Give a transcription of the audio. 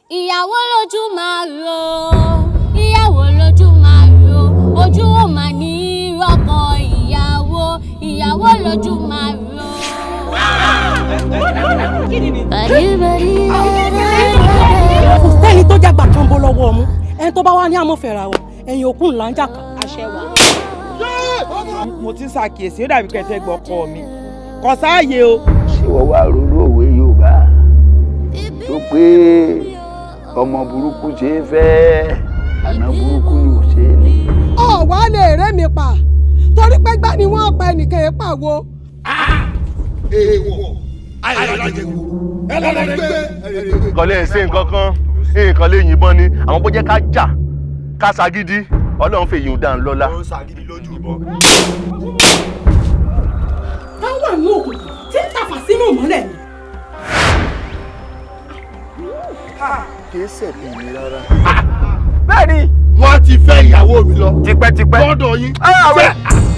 ìyàwó lójú máa ro ìyàwó lójú máa ro ojú ò máa ní rọkọ ìyàwó ìyàwó lójú máa ro. kò sẹ́ni tó jágbà kan bó lọ́wọ́ ọmú ẹni tó bá wá ní àmọ́fẹ́ra wọ ẹ̀yìn òkú ńlá ń jà kan. àṣẹ wa. mo ti ń ṣàkíyèsí ó dàbí pé ẹ fẹ́ gbọ́ ọkọ mi kò sáàyè o. ṣé wọ́n wá ronú òwe yorùbá tó pé ọmọ burúkú ṣe é fẹ́ àná burúkú ni ò ṣe é ní. ọ̀wá lè rẹ́ mi pa torí pé gbá ni wọ́n pa ẹnìkan yẹn pàwo. èèwọ̀ àìlájẹ̀wò ẹlẹ́dẹ̀gbẹ́. kò lè ṣe nǹkan kan nǹkan lè yìnbọn ni àwọn bó jẹ́ ká jà ká ṣagídí ọlọ́run fèyí ń dáhùn lọ́lá. ó ṣàgídí lójú ìbọn. táwọn wà ní òkùnkùn tí ń tàfà sínú ìmọ́lẹ̀ ni. kìí ṣẹ̀bi mi rárá. bẹ́ẹ̀ni wọ́n ti fẹ́ ìyàwó mi lọ. tipẹ́tipẹ́. lọ́dọ̀ yín. Ah, Ṣé-